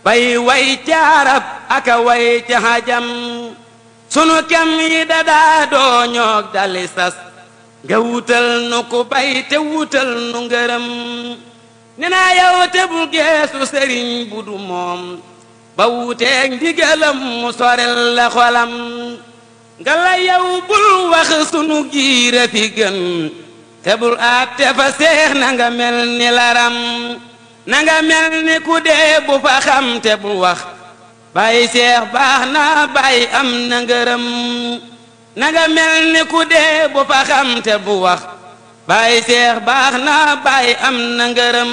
bay way caarab aka way ca xajam sunu kem yi dadaa doo ñoog dali sas nga wutal nu ku bay te wutal nu ngërëm ne naa yow te bul geesu sëriñ bu du moom ba wuteeg ndigalam mu sorel la xolam nga la yow bul wax sunu giira fi gën te bul àtte fa seex na nga mel ni laram na nga mel ni ku dee bu fa xam te bul wax bàyyi seex baax na bàyyi am na ngërëm na nga mel ni ku dee bu fa xam te bu wax bàyyi seex baax na bàyyi am na ngërëm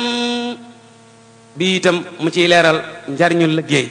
bi itam mu ciy leeral njariñu liggéey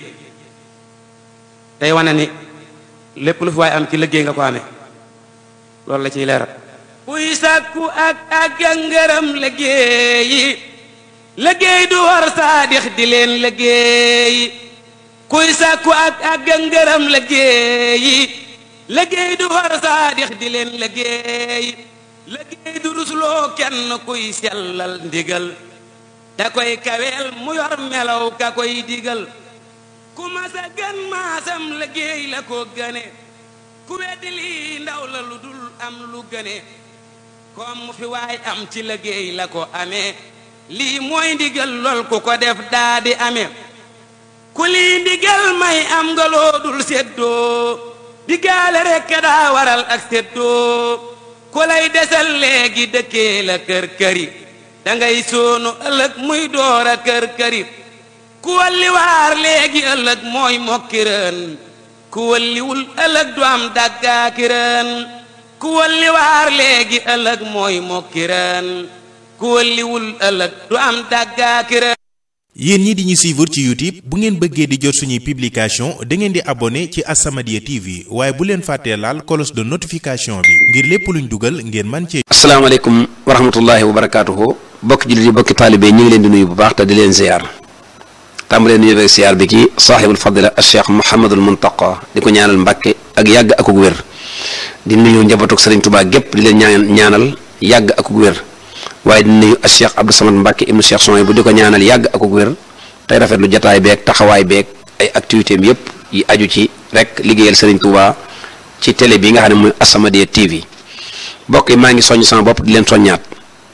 tey wane ni lépp lu fi waay am ci liggéey nga ko amee loolu la ciy leeral kuy sàkku ak ak ngërëm liggéeyi liggéey du war saadix di leen liggéeyi kuy sàkku ak ak ngërëm liggéeyi liggéey du war saadix di leen liggéeyi liggéey du rusloo kenn kuy sellal ndigal da koy kaweel mu yor melaw ka koy digal ku masa gën maasam liggéey la ko gëne ku weddi lii ndaw la lu dul am lu gëne kom mu fi waay am ci liggéey la ko amee lii mooy ndigal lool ku ko def daa di amee ku lii ndigal may am nga loo dul séddoo diggaale rekk daa waral ak séddoo ku lay desal léegi dëkkee la kër këri dangay soonu ëllëg muy door a kër këri ku walli waar léegi ëllëg mooy mokkirën ku walliwul ëllëg du am dàggaakirën ku walli waar léegi ëllëg mooy mokkirën ku walliwul ëllëg du am dàggaakirën yéen ñi di ñu suivre ci YouTube bu ngeen bëggee di jot suñuy publication da ngeen di abonné ci As-Samadiyya TV waaye bu leen fàttee laal cloche de notification bi ngir lépp luñ dugal ngeen man ci asalaamaaleykum wa rahmatullahi wa barakaatuhu bokki jullit yi bokki taalibe ñu ngi leen di nuyu bu baax te di leen ziar tàmbalee nuyu rek ziar bi ci saaxibul fadila al cheikh Mouhamadul Muntaqa di ko ñaanal mbàkke ak yàgg akuk wér di nuyu njabootuk Sëriñ Tuubaa gépp di leen ñaan ñaanal yàgg akuk wér waaye di nuyu al cheikh Abdou Samad Mbàkke ibnu cheikh Soy bu di ko ñaanal yàgg akuk wér tey rafetlu jataay beeg taxawaay beeg ay activité am yépp yi aju ci rek liggéeyal Sëriñ Tuubaa ci télé bi nga xam ne mooy As-Samadiyya TV bokk yi maa ngi soññ sama bopp di leen soññaat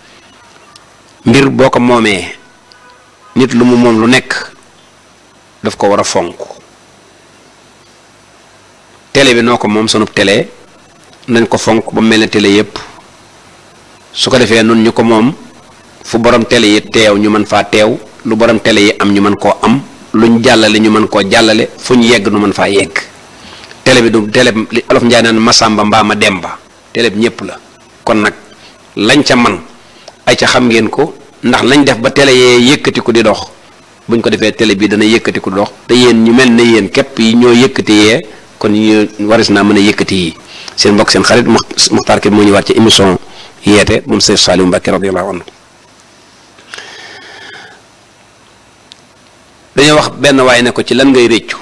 mbir boo ko moomee nit lu mu moom lu nekk daf ko war a fonk télé bi noo ko moom sunub télé nañ ko fonk ba mel ne télé yépp su ko defee nun ñu ko moom fu borom télé yi teew ñu mën faa teew lu borom télé yi am ñu mën koo am luñ jàllale ñu mën koo jàllale fu ñu yegg nu mën faa yegg télé bi du télé li olof njaay naan Masamba mbaa ma Demba télé bi ñépp la kon nag lañ ca man ay ca xam ngeen ko ndax lañ def ba télé yee yëkkati ko di dox buñ ko defee télé bi dana yëkkati ko di dox te yéen ñu mel ne yéen képp yi ñoo yëkkati yee kon ñu waris naa mën a yëkkati yi seen mbokk seen xarit Muxtaar Kebe moo ñu waat ci émission yeete moom Seex Saaliw Mbàkke radiyallahu anhu dañoo wax benn waaye ne ko ci lan ngay réccu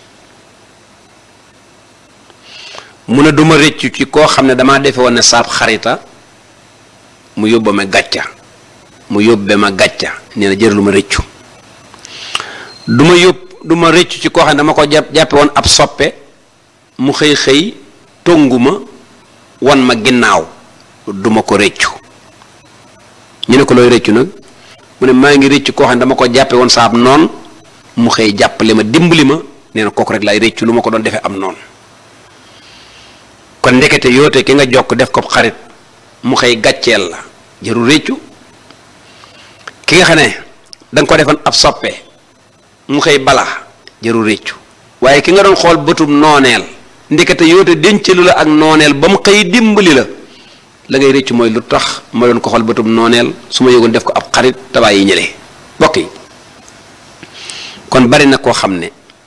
mu ne duma réccu ci koo xam ne damaa defe woon ne saab xarita mu yóbba ma gàcca mu yóbbe ma gàcca nee na jër lu ma rëccu du ma yóbb du ma rëccu ci koo xam ne dama ko jàpp jàppe woon ab soppe mu xëy xëy tongu ma wan ma ginnaaw duma ko rëccu ñu ne ko looy rëccu nag mu ne maa ngi rëccu koo xam ne dama ko jàppe woon saab noon mu xëy jàppale ma dimbali ma nee na kooku rek laay rëccu lu ma ko doon defee am noonu kon ndekete yoote ki nga jokk def ko xarit mu xëy gàcceel la jëru réccu ki nga xam ne da nga ko defoon ab soppe mu xëy bala jëru réccu waaye ki nga doon xool bëtum nooneel ndekete yoote dencalu la ak nooneel ba mu xëy dimbali la la ngay réccu mooy lu tax ma doon ko xool bëtum nooneel su ma yëgoon def ko ab xarit tabaay yi ñële bokk yi kon bari na koo xam ne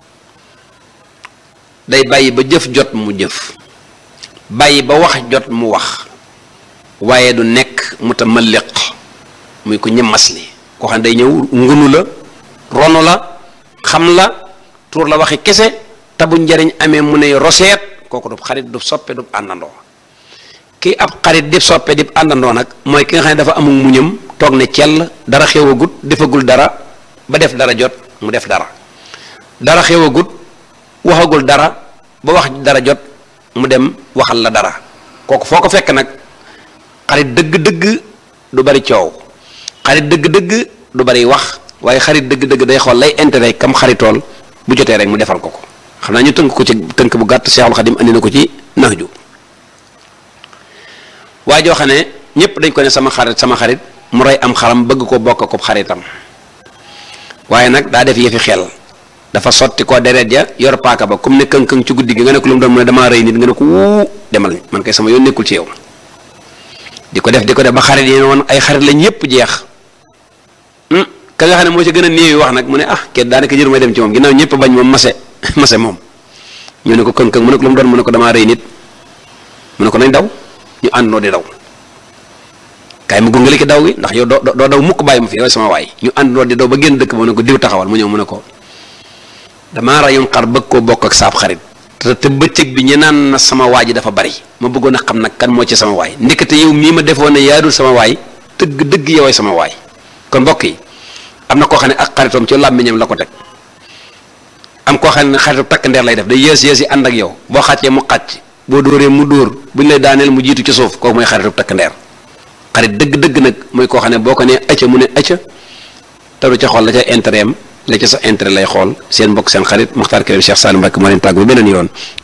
day bàyyi ba jëf jot mu jëf bàyyi ba wax jot mu wax waaye du nekk mutamalliq muy ko ñëmmas li koo xam ne day ñëw ngunu la ronu la xam la tuur la waxi kese te bu njariñ amee mu ne roseet kooku du xarit du soppe du àndandoo kii ab xarit di soppe di àndandoo nag mooy ki nga xam ne dafa amul muñam toog ne cell dara xewagut defagul dara ba def dara jot mu def dara dara xewagut waxagul dara ba wax dara jot mu dem waxal la dara kooku foo ko fekk nag xarit dëgg-dëgg du bari coow xarit dëgg-dëgg du bari wax waaye xarit dëgg-dëgg day xool lay intérêt kam xaritool bu jotee rek mu defal ko ko xam naa ñu tënk ko ci tënk bu gàtt Seexul Xadim andi na ko ci nax ju waa joo xam ne ñëpp dañ ko ne sama xarit sama xarit mu rey am xaram bëgg ko bokk ko xaritam waaye nag daa def yëfi xel dafa sotti ko deret ja yor paaka ba comme ne këng-këng ci guddi gi nga ne ko lu mu doon mu ne damaa rëy nit nga ne ko wuu demal man kay sama yoon nekkul ci yow di ko def di ko def ba xarit yi woon ay xarit lañ yëpp jeex ka nga xam ne moo ci gën a néew wax nag mu ne ah kenn daanaka jër may dem ci moom ginnaaw ñëpp bañ moom mase mase moom ñu ne ko këng-këng mu ne ko lu mu doon mu ne ko damaa rëy nit mu ne ko nañ daw ñu àndandoo di daw kaay mu gunge ki daw gi ndax yow doo doo daw mukk bàyyi ma fi yow sama waay ñu àndandoo di daw ba génn dëkk ba ne ko diw taxawal mu ñëw mu ne ko damaa rayum xar bëgg koo bokk ak saab xarit te te bëccëg bi ñu naan na sama waay ji dafa bari ma bëggoon a xam nag kan moo ci sama waay ndekete yow mii ma defoon ne yaadul sama waay dëgg dëgg yoway sama waay kon mbokk yi am na koo xam ne ak xaritoom ci làmmiñam la ko teg am koo xam ne xaritu takk ndeer lay def day yées yées yi ànd ak yow boo xàccee mu xàcc boo dóoree mu dóor bu ñu lay daaneel mu jiitu ci suuf kooku mooy xaritu takk ndeer xarit dëgg-dëgg nag mooy koo xam ne boo ko nee acca mu ne acca te du ca xool la ca intérêt am la ca sa intérêt lay xool seen mbokk seen xarit Muxtaar Karim Cheikh Salim Mbacke moo leen tàggu beneen yoon